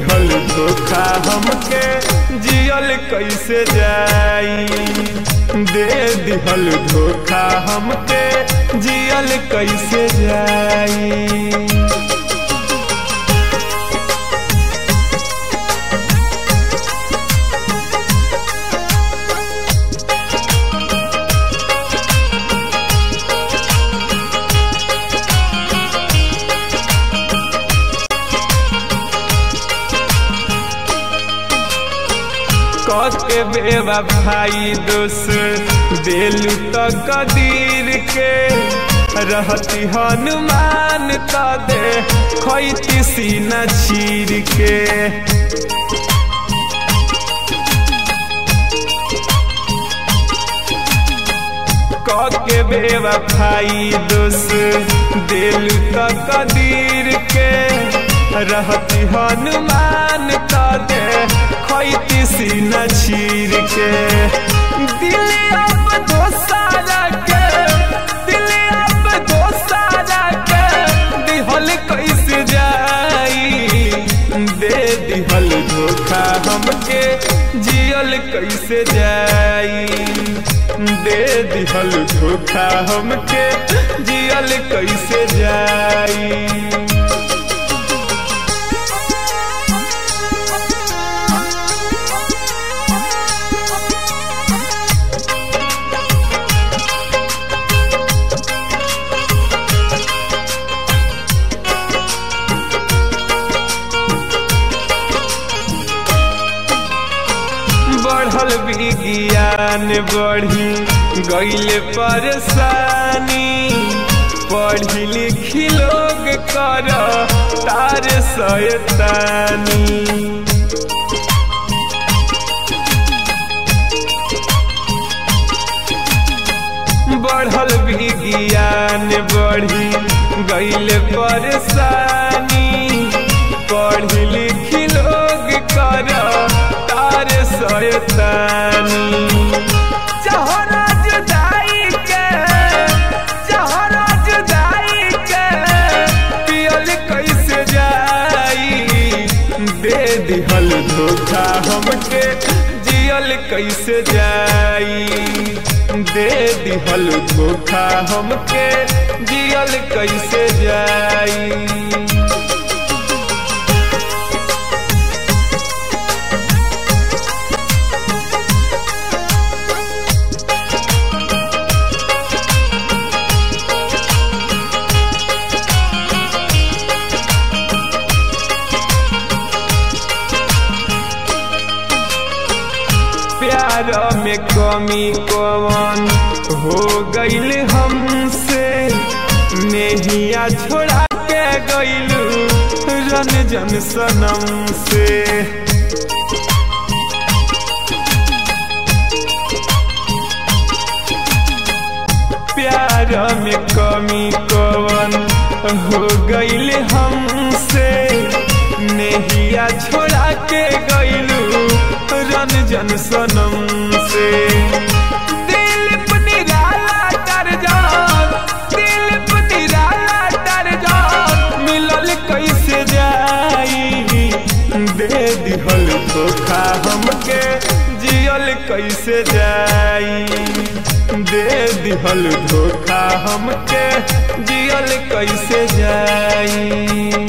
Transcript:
दिहल धोखा हमके जियल कैसे जाई दे दिहल धोखा हमके जियल कैसे जाई के बेवा भाई दोस दिलू तो कदीर के रहती हनुमान तो दे खैती सीना चीर के के बेवा भाई दोस दिलू तो कदीर के रहती हनुमान तो दे खैती सीना चीर के दिल अब दोसारा के दिल अब दोसारा के दिहल कैसे जाई दे दिहल धोखा हमके जियल कैसे जाई दे दिहल धोखा हमके जियल कैसे जाई बढ़ल विज्ञान बढ़ी गईल परेशानी पढ़ी लिखी लोग कर तार सयतानी बढ़ल विज्ञान बढ़ी गईल परेशानी पढ़ी लिखी लोग कर तार सयतानी जहरा जुदाई के जहरा जुदाई के पियल कैसे जाई दे दिहल धोखा हमके जियल कैसे जाई दे दिहल धोखा हमके जियल कैसे जाई प्यार में कमी कवन हो गईल हमसे नेहिया छोड़ा के गईलू रन जन सनम से प्यार में कमी कवन हो गईल हमसे नेहिया छोड़ा के गईलू रन जन सनम से दिल निराला कर जान दिल निराला कर जान मिलल कैसे जाई दे दिहल धोखा हमके जियल कैसे जाई दे दिहल धोखा हमके जियल कैसे जाई